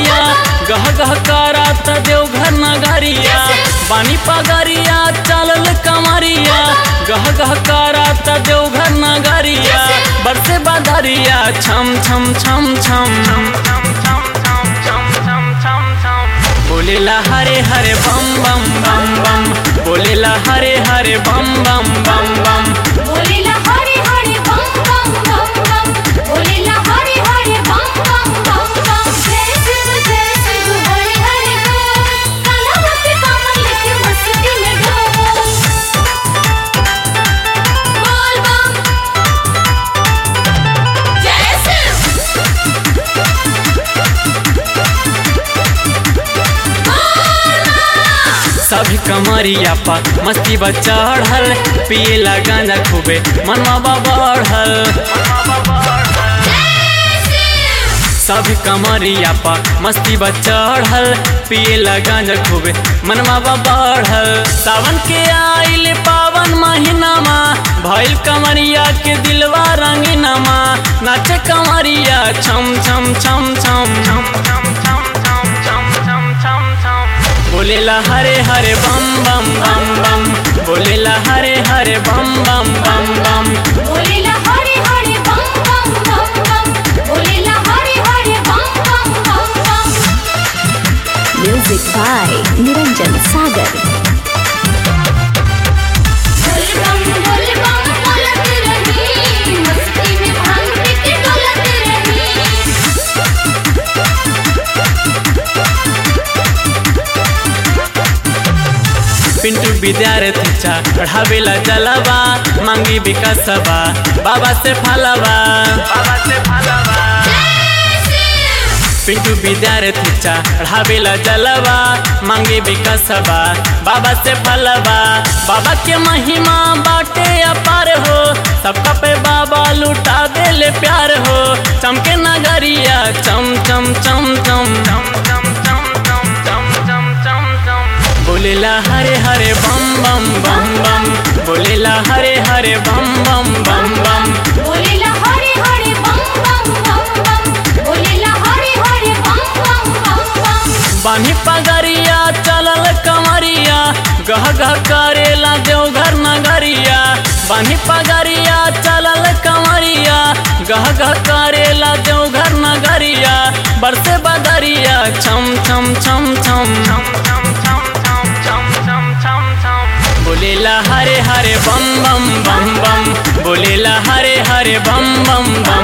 कमरिया गह गह करात देवघर नगरिया बानी पगरिया चलल कमरिया गह गह करात देवघर नगरिया बरसे बदरिया छम छम छम छम बोलेला हरे हरे बम बम बम बम बोलेला हरे हरे बम बम बम बम बोलेला हरे हरे बम बम बम बम बोलेला हरे हरे बम बम बम बम जय शिव जय शिव हरे हरे बोल काला पे कमल लेके मस्ती में डोल बोल बम जय शिव सभी कमरिया पर मस्ती बा चढ़ल पियला गांजा खूबे मनवा बा बढ़ल जय शिव सभी कमरिया पर मस्ती बा चढ़ल पियला गांजा खूबे मनवा बा बढ़ल सावन के आइल पावन महीनामा भइल कमरिया के दिलवा रंगीनमा नाचे कमरिया छम छम छम छम बोलेला हरे हरे बम बम बम बम बोलेला हरे हरे बम बम बम बम बोलेला हरे हरे बम बम बम बम बोलेला हरे हरे बम बम बम बम Music by Niranjan Sagar. बोल बम बोल बम बोलत रही मस्ती में भांग पी के डोलत रही पिंटू विद्यार्थी चा पढ़ावेला जलवा मांगी विकासवा बाबा से फलवा बाबा से फलवा पिंटू विद्यार्थी चा पढ़ावेला जलवा मांगे विकासवा बाबा से फलवा बाबा के महिमा बाटे अपार हो सबका पे बाबा लुटा देले प्यार हो चमके नगरिया चम चम चम चम बोलेला हरे हरे बम बम बम बम बोलेला हरे हरे बम बम बम बम बोलेला हरे हरे बम बम बम बम बोलेला हरे हरे बम बम बम बम बानी पगरिया चलल कमरिया गह गह करेला देवघर नगरिया बानी पगरिया चलल कमरिया गह गह करेला देवघर नगरिया बरसे बदरिया छम छम छम छम बोलेला हरे हरे बम बम बम बम बोलेला हरे हरे बम बम बम